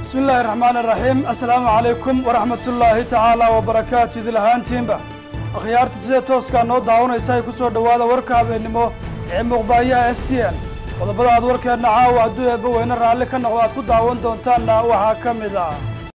bismi illaahi raxmaani raxiim assalaamu calaykum waraxmatullaahi tacaala wabarakaatu idil ahaantiinba akhyaarta sida tooskaa noo daawanaysa ay ku soo dhowaada warka habeennimo ee muuqbaayaha s t n qodobada aad warkeenna caawa hadduu eebba weyne raalli ka noqdo aad ku daawan doontaanna waxaa ka mid ah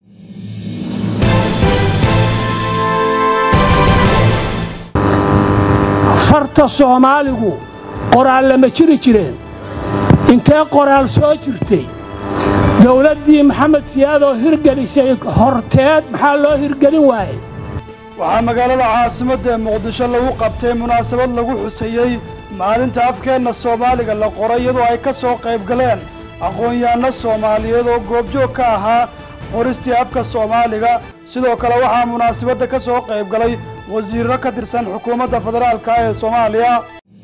farta soomaaligu qoraal lama jiri jireen intee qoraal soo jirtay dowladdii maxamed siyaadoo hirgelisay horteed maxaa loo hirgelin waayey waxaa magaalada caasimadda ee muqdisho lagu qabtay munaasabad lagu xusayey maalinta afkeenna soomaaliga la qoray iyadoo ay ka soo qayb galeen aqoon-yahanno soomaaliyeed oo goobjoog ka ahaa qoristii afka soomaaliga sidoo kale waxaa munaasabadda ka soo qayb galay wasiirro ka tirsan xukuumadda federaalka ee soomaaliya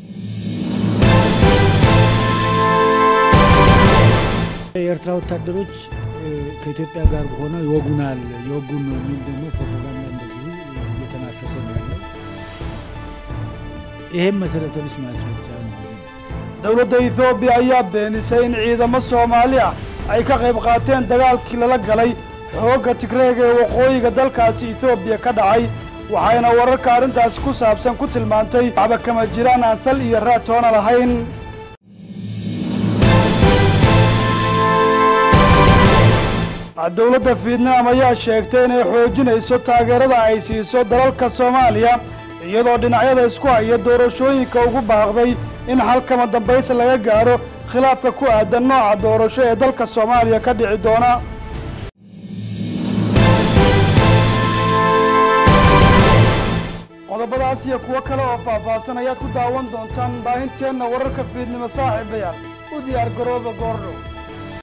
የኤርትራ ወታደሮች ከኢትዮጵያ ጋር ሆነው ይወጉናል ይወጉን ነው የሚል ደግሞ ፕሮፓጋንዳ እንደዚሁ እየተናፈሰ ነው ያለው። ይሄም መሰረተ ቢስ ማስረጃ ነው። dowladda etoobiya ayaa beenisay in ciidamo soomaali ah ay ka qayb qaateen dagaalkii lala galay xoogga tigreega ee waqooyiga dalkaasi etoobiya ka dhacay waxayna wararka arrintaasi ku saabsan ku tilmaantay waxba kama jiraan aan sal iyo raad toona lahayn dowladda fiidnaam ayaa sheegtay inay xoojinayso taageerada ay siiso dalalka soomaaliya iyadoo dhinacyada isku haya doorashooyinka ugu baaqday in halkama dambayse laga gaaro khilaafka ku aadan nooca doorasho ee dalka soomaaliya ka dhici doona qodobadaas iyo kuwo kale oo faahfaahsan ayaad ku daawan doontaan baahinteenna wararka fiidnimo saaxiibayaal u diyaar garooba goordhow